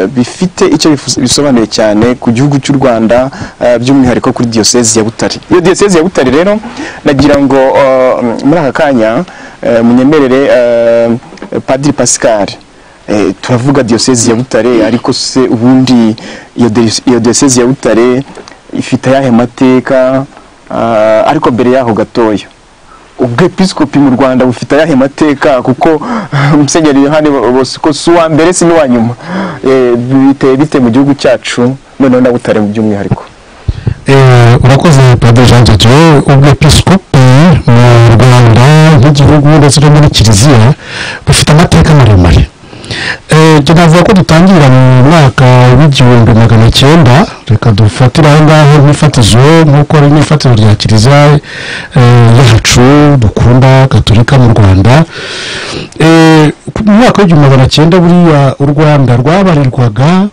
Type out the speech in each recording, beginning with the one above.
bifite icyo bifu- bisobanuye cyane ku gihugu cy'u Rwanda eh, by'umwihariko kuri diyosezi ya Butare. Iyo diyosezi ya Butare rero nagira ngo eh, muri aka kanya eh, munyemerere eh, Padiri Pascal eh, turavuga diyosezi ya Butare ariko se ubundi iyo diyo- iyo diyosezi ya Butare ifite ayahe mateka Ah, ariko mbere yaho gatoya ubwepiskopi mu rwanda bufite ayahe mateka kuko musenyeri yohani bosco si uwa mbere si n'uwa nyuma Eh, biteye bite mu gihugu cyacu noneho na butare mu by'umwihariko Eh, urakoze padiri jean jojo ubwepiskopi mu rwanda nk'igihugu ndetse no muri kiliziya bufite amateka maremare Eh, njye navuga ko dutangira mu mwaka w'igihumbi magana cyenda reka dufatire aho ngaho nk'ifatizo nk'uko ari n'ifatiro rya kiliziya eh, yacu dukunda gaturika mu rwanda Eh, ku- mu mwaka w'igihumbi magana cyenda buriya u rwanda rwabarirwaga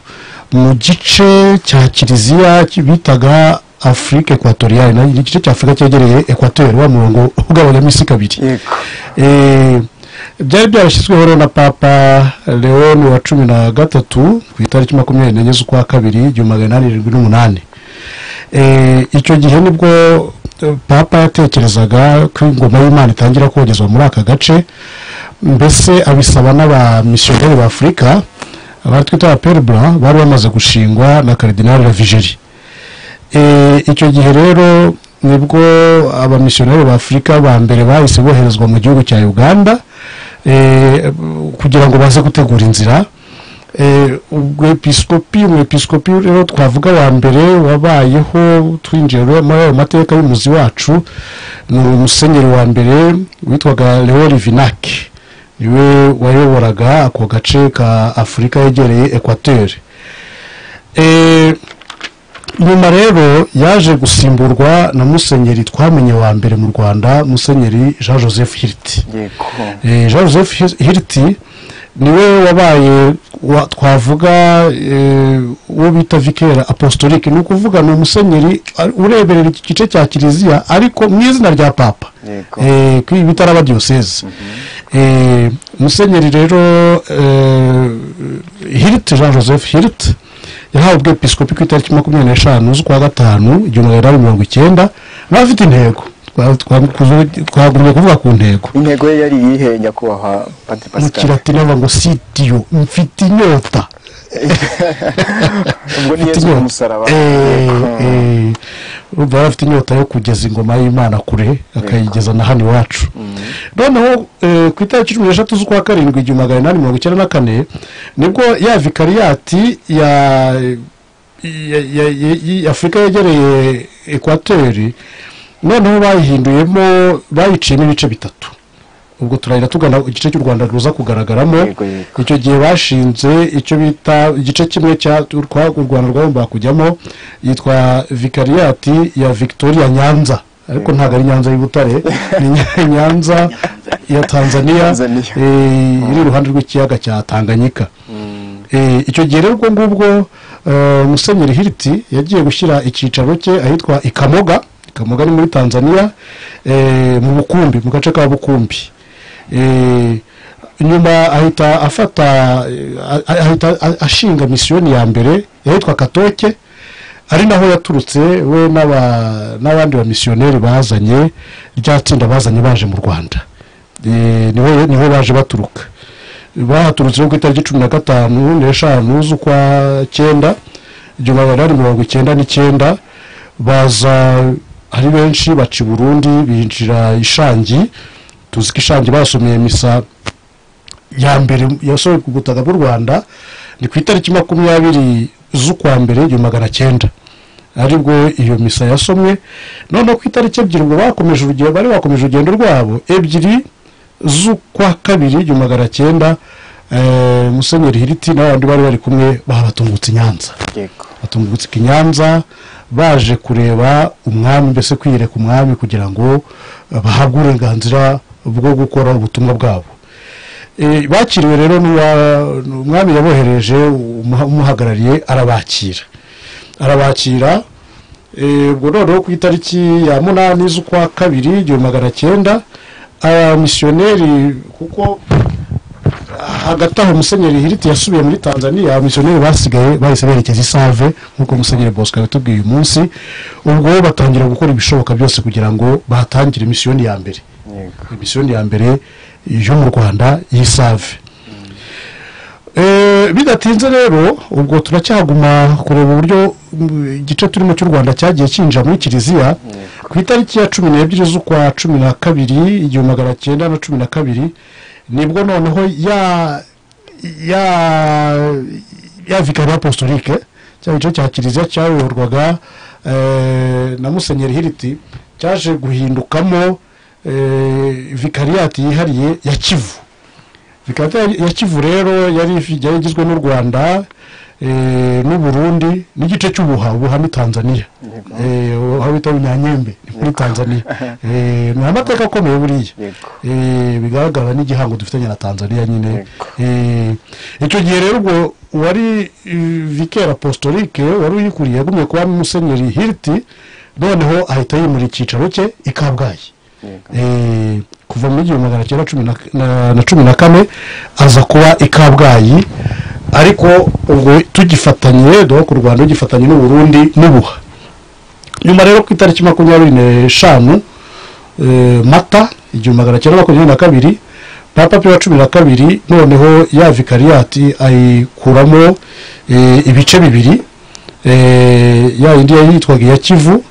mu gice cya kiliziya ki- bitaga afurika ekwatoriyali ni igice cya afurika cyegereye ekwatori wa murongo ugabanyamo isi kabiri yego Eh, byari byarashyizweho rero na papa leon wa cumi na gatatu ku itariki makumyabiri n'enye z'ukwa kabiri igihumbi magana inani mirongo irindwi n'umunani Eh, icyo gihe nibwo eh, papa yatekerezaga ko ingoma y'imana itangira kogezwa muri aka gace mbese abisaba n'abamisiyoneri ba afurika abari twita abapere blanc bari bamaze gushingwa na karidinali ravigeri Eh, icyo gihe rero nibwo abamisiyoneri ba afurika ba mbere bahise boherezwa mu gihugu cya uganda eh, kugira ngo baze gutegura inzira Eh, ubwepiskopi umwepiskopi rero twavuga wa mbere wabayeho twinjiye rero muri ayo mateka y'umuzi wacu ni umusenyeri wa mbere witwaga leo rivinaki niwe wayoboraga ako gace ka afurika yegereye ekwatori Eh, nyuma rero yaje gusimburwa na musenyeri twamenye wa mbere mu rwanda musenyeri jean joseph hiriti yego Eh, jean joseph Hir- hiriti niwe wabaye wa- twavuga eh, uwo bita vikera apostolique ni ukuvuga ni umusenyeri ari- ureberera iki gice cya kiliziya ariko mu izina rya papa yego eh, kuri ibi bitaraba diyoseze eh, musenyeri rero eh, hirt jean joseph hirt yahawe ubwepiskopi ku itariki makumyabiri n'eshanu z'ukwa gatanu igihumbi magana inani mirongo icyenda nawe afite intego Twa- twa- twagumye kuvuga ku ntego intego ye yari iyihe nyakubahwa padiri mu pascal kilatini bavuga ngo sitiyo mfite inyota ubwo ni yezu umusaraba Yego. urumva yari afite inyota yo kugeza ingoma y'imana kure akayigeza na hano iwacu noneho eh, ku itariki cumi n'eshatu z'ukwa karindwi igihumbi magana inani mirongo icyenda na kane nibwo ya vikariyati ya ya- ya- ya- ya- afurika yegereye ekwateri noneho bayihinduyemo bayiciyemo ibice bitatu ubwo turahita tugana igice cy'u rwanda ruza kugaragaramo Yego, yego. icyo gihe bashinze icyo bita igice kimwe cya urwa- u rwanda rwagombaga kujyamo yitwa vikariyati ya victoria nyanza ariko ntabwo ari nyanza y'ubutare ni Nya- nyanza ya tanzania Tanzania. eh, iri iruhande rw'ikiyaga cya tanganyika Eh, icyo gihe rero ubwo ngubwo eh, musenyeri hiriti yagiye gushyira icyicaro cye ahitwa ikamoga ikamoga ni muri tanzania eh, mu bukumbi mu gace ka bukumbi Eh, nyuma ahita afata eh, ah- ahita a- ashinga misiyoni ya mbere yahitwa katoke ari naho yaturutse we n'aba- n'abandi bamisiyoneri bazanye rya tsinda bazanye baje mu rwanda Eh, niho niho baje baturuka bahaturutse rero ku itariki cumi na gatanu n'eshanu z'ukwa cyenda igihumbi magana inani mirongo icyenda n'icyenda baza ari benshi baca i burundi binjira ishangi tuzi ko ishangi basomeye misa ya mbere yasohoye ku butaka bw'u rwanda ni ku itariki makumyabiri z'ukwa mbere igihumbi magana cyenda aribwo iyo misa yasomwe noneho ku itariki ebyiri ngo bakomeje urugendo bari bakomeje urugendo rwabo ebyiri z'ukwa kabiri igihumbi magana cyenda eh, musenyeri hiriti n'abandi bari bari kumwe babatungutse i nyanza yego batungutse i nyanza baje kureba umwami mbese kwiyereka umwami kugira ngo eh, bahabwe uburenganzira bwo gukora ubutumwa bwabo Eh, bakiriwe rero n'uwa- umwami yabohereje umuha- umuhagarariye arabakira arabakira eh, ubwo noneho ku itariki ya munani z'ukwa kabiri igihumbi magana cyenda abamisiyoneri kuko hagati aho musenyeri hiriti yasubiye muri tanzania abamisiyoneri basigaye bahise berekeza i save nk'uko musenyeri bosco yatubwiye uyu munsi ubwo batangira gukora ibishoboka byose kugira ngo bahatangire misiyoni ya mbere misiyoni ya mbere yo mu rwanda y'isave Eh, bidatinze rero ubwo turacyaguma kureba uburyo mm, igice turimo cy'u rwanda cyagiye cyinjira muri kiliziya ku itariki ya cumi n'ebyiri z'ukwa cumi na kabiri igihumbi magana cyenda na cumi na kabiri nibwo noneho ya ya ya vikariya apostolique cya gice cya kiliziya cyayoborwaga eh, na musenyeri hiriti cyaje guhindukamo eh, vikariyati yihariye ya kivu vikata ya kivu rero yari ifi- yari igizwe n'u rwanda eh, n'u burundi n'igice cy'ubuha ubuha ni tanzania Eh, ubuha bita bunyanyembe ni muri tanzania Eh, ni amateka akomeye buriya Yego. Eh, bigaragara n'igihango dufitanye na tanzania nyine Yego. Eh, icyo gihe rero ubwo uwari vikera apostolique wari uyikuriye yagumye kuba musenyeri hiriti noneho ahita yimura icyicaro cye i kabgayi Eh, kuva muri igihumbi magana cyenda cumi na- na- na cumi na kane aza kuba i kabgayi ariko ubwo tugifatanye donc u rwanda rugifatanye n'u burundi n'ubuha nyuma rero ku itariki makumyabiri n'eshanu eh, mata igihumbi magana cyenda makumyabiri na kabiri papa piyo wa cumi na kabiri noneho ya vikariyati ayikuramo eh, ibice bibiri eh, ya yindi yari yitwaga iya kivu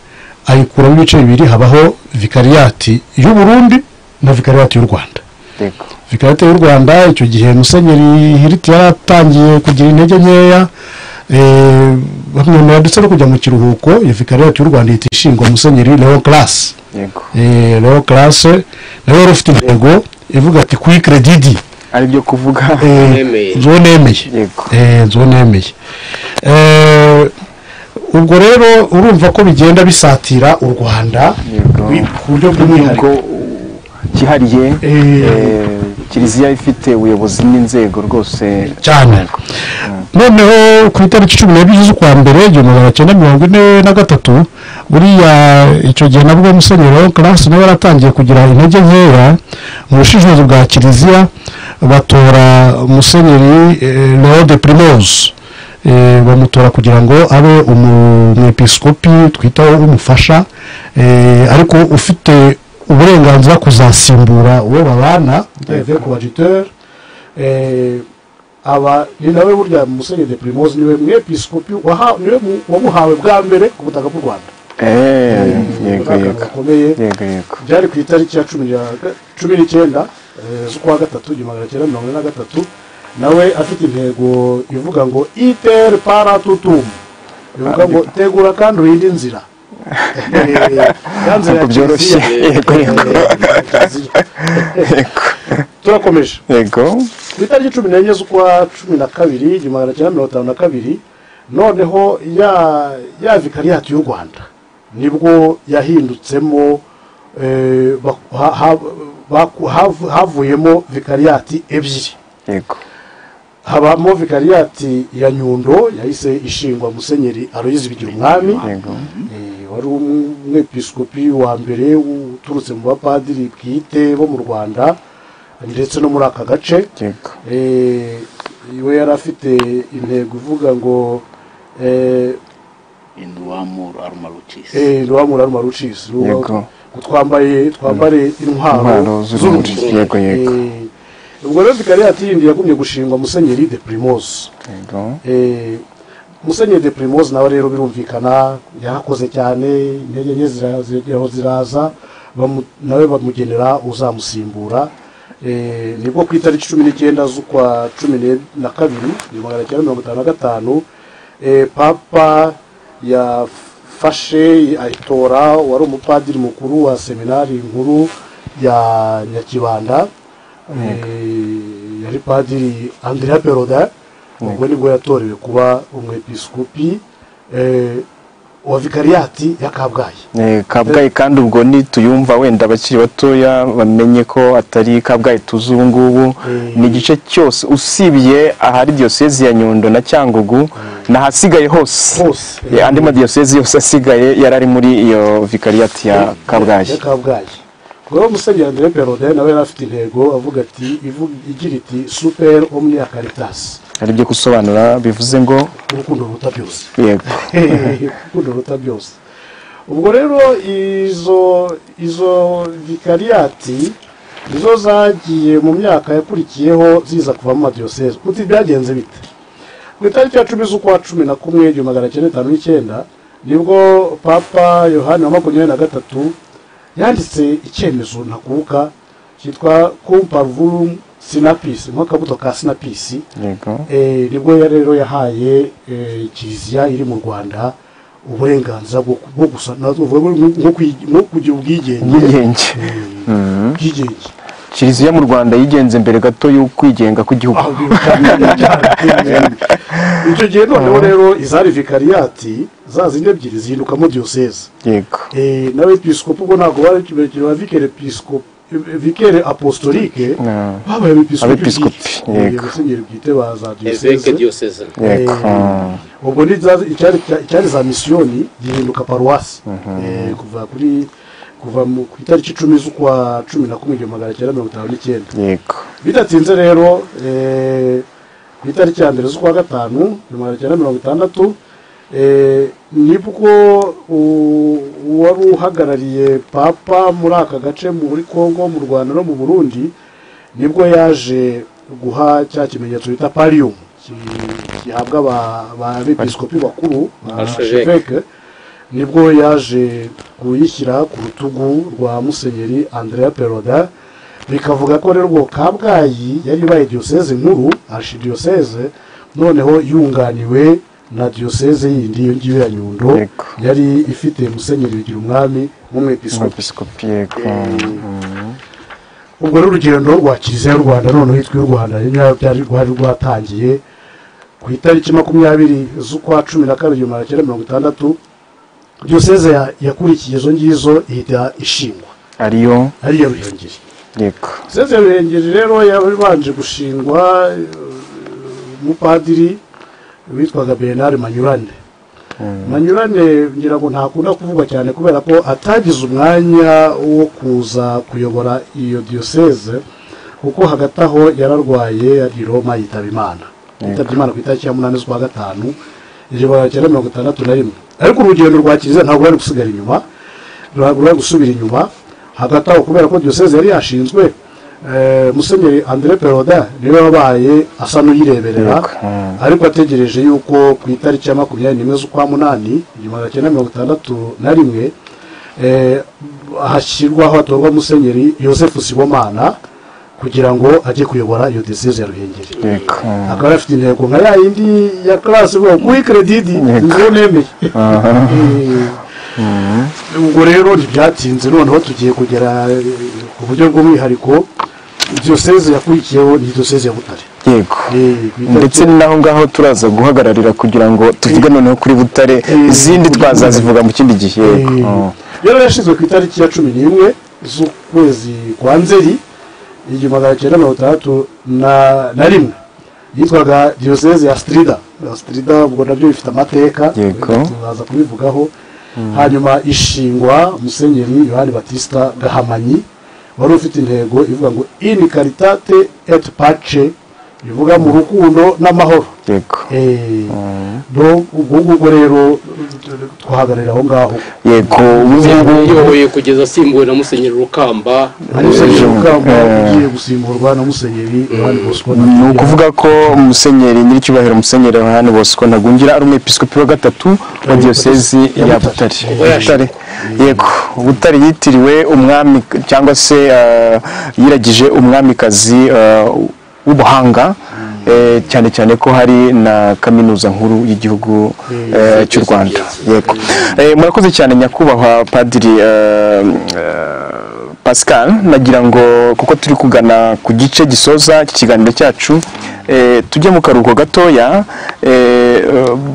ayikuramo ibice bibiri habaho vikariyati y'u burundi na vikariyati y'u rwanda yego vikariyate y'u rwanda icyo gihe musenyeri hiriti yaratangiye kugira intege nkeya eh, bamwemera ndetse no kujya mu kiruhuko iyo vikariyate y'u rwanda ihita ishingwa musenyeri leo classe yego Eh, leo classe nawe yari ufite intego ivuga ati kuri kredidi ari byo kuvuga Nemeye. nzo nemeye yego Eh, nzo nemeye Eh, ubwo rero urumva ko bigenda bisatira u rwanda Yego. ku buryo bw'umwihariko ubwo cyihariye Eh. eh, kiliziya ifite ubuyobozi n'inzego rwose cyane noneho ku itariki cumi n'ebyiri z'ukwa mbere igihumbi magana cyenda mirongo ine na gatatu buriya icyo gihe nabwo musenyeri wa karasi nawe yaratangiye kugira intege nkeya mu bushishozi bwa kiliziya batora musenyeri eh, leo de primose Eh, bamutora kugira ngo abe umu- umwepiskopi twitaho umufasha eh, ariko ufite uburenganzira kuzasimbura uwo babana evêque wa jiteur aba ni nawe burya musenyeri de primoze niwe mwepiskopi waha- niwe mu- wamuhawe bwa mbere ku butaka bw'u rwanda Eh, yego Ni yego gakomeye yego yego byari ku itariki ya cumi ya- cumi n'icyenda eh, z'ukwa gatatu igihumbi magana cyenda mirongo ine na gatatu nawe afite intego ivuga ngo iter para tutum bivuga ngo tegura kandi urinde inzira yanze Ntabwo byoroshye. Yego, yego. turakomeje yego ku itariki cumi n'enye z'ukwa cumi na kabiri igihumbi magana cyenda mirongo itanu na kabiri noneho ya ya vikariyati y'u rwanda nibwo yahindutsemo eh, ba- ha- ha- baku- havu- havuyemo vikariyati ebyiri yego habamo vikariyati ya nyundo yahise ishingwa musenyeri aroyizi bigira umwami Yego. Eh, wari umwepiskopi wa mbere uturutse mu bapadiri bwite bo mu rwanda ndetse no muri aka gace yego Eh, we yari afite intego ivuga ngo eh, induwamu arumarukisi eh, ruhamura rumarucisi Yego. twambaye twambare intwaro intwaro z'urumuri z'urumuri yego yego Eh, ubwo rero vikariyati yindi yagumye gushingwa musenyeri de primose yego Eh, musenyeri de primose nawe rero birumvikana yarakoze cyane intege nke zira- ziraho ziraza bamu- nawe bamugenera uzamusimbura Eh, nibwo ku itariki cumi n'icyenda z'ukwa cumi ne- na kabiri igihumbi magana cyenda mirongo itanu na gatanu eh, papa yafashe ayitora wari umupadiri mukuru wa seminari nkuru ya nyakibanda Eh, yari padiri andrea peroda ubwo nibwo yatorewe kuba umwepiskopi eh, wa vikariyati ya kabgayi Eh, kabgayi kandi ubwo nituyumva wenda abakiri batoya bamenye ko atari kabgayi tuzi ubu ngubu Eh. ni igice cyose usibye ahari diyosezi ya nyundo na cyangugu n'ahasigaye hose hose Eh, andi madiyosezi yose asigaye yari ari muri iyo vikariyati ya kabgayi ya kabgayi ubwo musenyeri andre perode nawe yari afite intego avuga ati ivuga- igira iti super omnia caritasi hari ibyo gusobanura bivuze ngo urukundo ruta byose yego urukundo ruta byose ubwo rero izo izo vikariyati nizo zagiye mu myaka yakurikiyeho ziza kuvamo amadiyoseze uti byagenze bite ku itariki ya cumi z'ukwa cumi na kumwe igihumbi magana cyenda mirongo icyenda n'icyenda nibwo papa yohani wa makumyabiri na gatatu yanditse icyemezo ntakuka cyitwa kumparvum sinapisi mo akabuto ka sinapisi yego Eh, nibwo ya rero yahaye eh, kiliziya iri mu rwanda uburenganzira bwo bwo gusa na- bwo- bwo kwi- bwo kugira ubwigenge ubwigenge Mhm. ubwigenge kiliziya mu rwanda yigenze mbere gato y'ukwigenga kw'igihugu Ah, biracyari- biracyari- icyo gihe noneho rero izari vikariyati za zindi ebyiri zihindukamo diyoseze yego Eh, n'abepiskopi ubwo ntabwo bari kiberekera ba vikere piskopi vikere apostolike Ah. babaye abepiskopi Abepiskopi, bwite. yego. Eh, musenyeri bwite ba za eveke diyoseze diyoseze yego Eh, ubwo ni za- icyari icyari za misiyoni gihinduka paruwasi Eh, kuva kuri kuva mu- ku itariki icumi z'ukwa cumi na kumwe igihumbi magana cyenda mirongo itanu n'icyenda yego bidatinze rero eh, ku itariki ya mbere z'ukwa gatanu igihumbi magana cyenda mirongo itandatu eh, nibwo u- uwari uhagarariye papa muri aka gace muri congo mu rwanda no mu burundi nibwo yaje guha cya kimenyetso bita parium ki- gihabwa aba- abepiskopi bakuru ba Archevêque. archevêque. nibwo yaje kuyishyira ku rutugu rwa musenyeri andrea peroda bikavuga ko rero ubwo kabgayi yari ibaye diyoseze nkuru archidiyoseze noneho yunganiwe na diyoseze yindi iyo ngiyo ya nyundo Yego. yari ifite musenyeri bigira umwami nk'umwepiskopi umwepiskopi yego ubwo rero urugendo rwa kiliziya y'u rwanda noneho hitwa y'u rwanda nyirayo byari rwari rwatangiye ku itariki makumyabiri z'ukwa cumi na kabiri igihumbi magana cyenda mirongo itandatu diyoseze ya- yakurikiye izo ngizo ihita ishingwa ariyo ariyo ruhengeri yego diyoseze ya ruhengeri rero yabanje gushingwa eh, umupadiri witwaga bernard manyurane manyurane ngira ngo ntakunda kuvuga cyane kubera ko atagize umwanya wo kuza kuyobora iyo diyoseze kuko hagati aho yararwaye i Roma yitaba imana yitabye imana ku itariki ya munani z'ukwa gatanu igihumbi magana cyenda mirongo itandatu na rimwe ariko urugendo rwa kiliziya ntabwo rwari gusigara inyuma ntabwo rwari gusubira inyuma hagati aho kubera ko diyoseze yari yashinzwe eh, musenyeri andre peroda niwe wabaye asa n'uyireberera ariko ategereje yuko ku itariki ya makumyabiri n'imwe z'ukwa munani igihumbi magana cyenda mirongo itandatu na rimwe eh, hashyirwaho hatorwa musenyeri yosefu sibomana kugira ngo ajye kuyobora iyo diyoseze ya ruhengeri yego akaba afite intego nka ya yindi ya karasi ivuga ngo kuyi kredidi niyo nemeye ubwo rero ntibyatinze noneho tugiye kugera eh, ku buryo bw'umwihariko diyoseze yakurikiyeho ni diyoseze ya butare yego Eh, ku itariki- ndetse n'aho ngaho turaza guhagararira kugira ngo tuvuge noneho kuri butare izindi twazazivuga mu kindi gihe yego Eh, yari yashyizwe ku itariki ya cumi n'imwe z'ukwezi kwa nzeri igihumbi magana cyenda mirongo itandatu na- na rimwe yitwaga diyoseze ya strida Ya strida ubwo nabyo bifite amateka Yego. tuzaza kubivugaho hanyuma ishingwa musenyeri yohani batista gahamanyi wari ufite intego ivuga ngo in caritate et pace bivuga mu rukundo n'amahoro yego Eh, do- ubwo ngubwo rero twahagararira aho ngaho yego ubu ngubu uyoboye kugeza asimbuwe na musenyeri rukamba hari musenyeri rukamba ugiye gusimburwa na musenyeri yohani bosco ni ukuvuga ko musenyeri nyir'icyubahiro musenyeri yohani bosco ntagungira ari umwepiskopi wa gatatu wa diyosezi ya butare butare yego butare yitiriwe umwami cyangwa se eh, yiragije umwamikazi eh, w'ubuhanga eh, cyane cyane ko hari na kaminuza nkuru y'igihugu eh, cy'u rwanda yego Eh, murakoze cyane nyakubahwa padiri eh, eh, pascal nagira ngo kuko turi kugana ku gice gisoza iki kiganiro cyacu eh, tujye mu karuhuko gatoya eh, eh,